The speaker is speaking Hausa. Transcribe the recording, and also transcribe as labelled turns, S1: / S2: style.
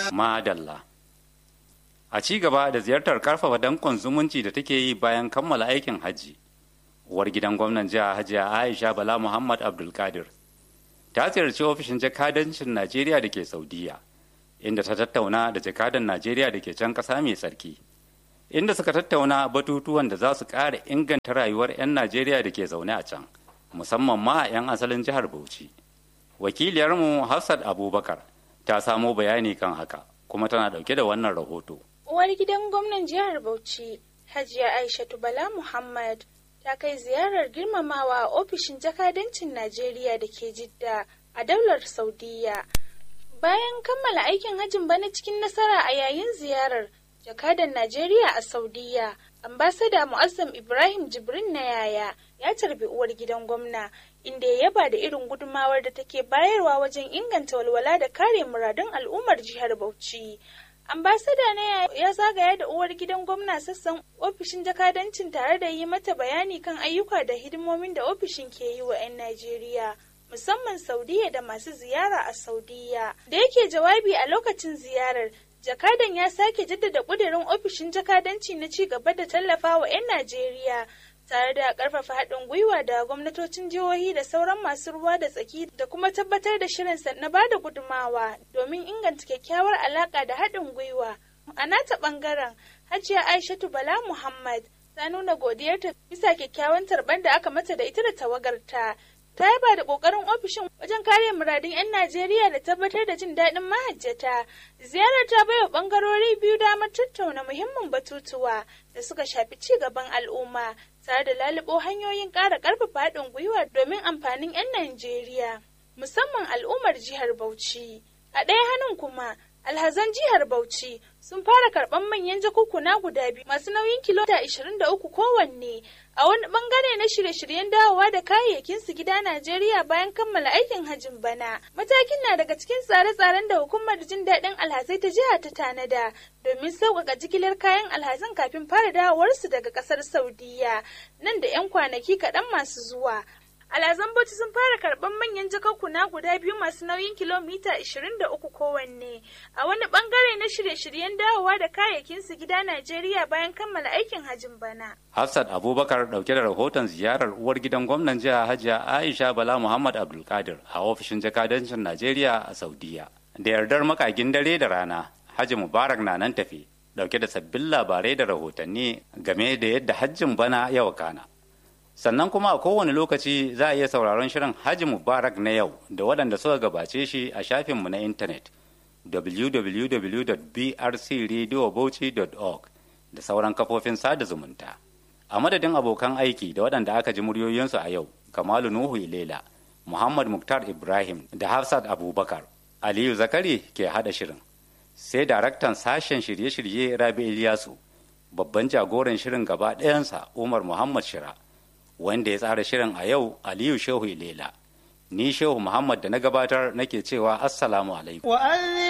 S1: Madalla. A ci gaba da ziyartar karfafa dankon zumunci da take yi bayan kammala aikin hajji, uwar gidan gwamnan jiha Hajiya Aisha Bala Muhammad Abdulkadir ta ziyarci ofishin jakadancin Najeriya da ke Saudiya, inda ta tattauna da jakadan Najeriya da ke can ƙasa mai tsarki, inda suka tattauna batutuwan da za su ƙara inganta rayuwar 'yan Najeriya da ke zaune a can, musamman ma 'yan asalin jihar Bauchi. Wakiliyarmu Hafsat Abubakar ta samo bayani kan haka, kuma tana ɗauke da wannan rahoto.
S2: Uwar gidan gwamnan jihar Bauchi, Hajiya Aishatu Bala Muhammad, ta kai ziyarar girmamawa a ofishin jakadancin Najeriya da ke Jidda a daular Saudiya. Bayan kammala aikin hajjin bana cikin nasara a yayin ziyarar jakadan Najeriya a Saudiya, ambasada Mu'azzam Ibrahim Jibrin na yaya ya tarbi uwar gidan gwamna inda ya yaba da irin gudumawar da take bayarwa wajen inganta walwala da kare muradun al'ummar jihar Bauchi. ambasada na ya zagaya da uwar gidan gwamna sassan ofishin jakadancin tare da yi mata bayani kan ayyuka da hidimomin da ofishin ke yi wa 'yan najeriya musamman saudiya da masu ziyara a saudiya da yake jawabi a lokacin ziyarar jakadan ya sake jaddada kudirin ofishin jakadanci na ci gaba da tallafa wa 'yan najeriya tare da karfafa haɗin gwiwa da gwamnatocin jihohi da sauran masu ruwa da tsaki da kuma tabbatar da shirinsa na bada gudumawa domin inganta kyakkyawar alaƙa da haɗin gwiwa. A nata ɓangaren, Hajiya Aishatu Bala Muhammad ta nuna godiyarta bisa kyakkyawan tarban da aka mata da ita da tawagarta. Ta yaba da ƙoƙarin ofishin wajen kare muradun 'yan Najeriya da tabbatar da jin daɗin mahajjata. Ziyarar ta baiwa ɓangarori biyu damar tattauna muhimmin batutuwa da suka shafi ci gaban al'umma tare da lalubo hanyoyin ƙara ƙarfafa haɗin gwiwa domin amfanin 'yan Najeriya, musamman al'ummar jihar Bauchi. A ɗaya hannun kuma, alhazan jihar Bauchi sun fara karɓar manyan jakukuna guda biyu masu nauyin kilomita 23 kowanne a wani bangare na shirye-shiryen dawowa da kayayyakin su gida Najeriya bayan kammala aikin hajjin bana. Matakin na daga cikin tsare-tsaren da hukumar jin daɗin alhazai ta jiha ta tanada domin sauƙaƙa jigilar kayan alhazan kafin fara dawowarsu daga ƙasar Saudiya nan da 'yan kwanaki kaɗan masu zuwa. Alhazan Bauchi sun fara karɓar manyan jakakkuna guda biyu masu nauyin kilomita 23 kowanne a wani bangare na shirye-shiryen dawowa da kayayyakin su gida Najeriya bayan kammala aikin hajjin bana.
S1: Hafsat Abubakar dauke da rahoton ziyarar uwar gidan gwamnan jiha Hajiya Aisha Bala Muhammad Abdulkadir a ofishin jakadancin Najeriya a Saudiya. Da yardar makagin dare da rana, Haji Mubarak na nan tafi dauke da sabbin labarai da rahotanni game da yadda hajjin bana ya wakana. sannan kuma a kowane lokaci za a iya sauraron shirin Haji Mubarak na yau da waɗanda suka gabace shi a shafinmu na intanet www.brcradiobauchi.org da sauran kafofin sada zumunta. A madadin abokan aiki da waɗanda aka ji muryoyinsu a yau, Kamalu Nuhu Ilela, Muhammad Muktar Ibrahim da Hafsat Abubakar, Aliyu Zakari ke haɗa shirin. Sai daraktan sashen shirye-shirye Rabi Ilyasu, babban jagoran shirin gaba ɗayansa Umar Muhammad Shira. wanda ya tsara shirin a yau Aliyu Shehu Ilela. Ni Shehu Muhammad da na gabatar nake cewa Assalamu alaikum.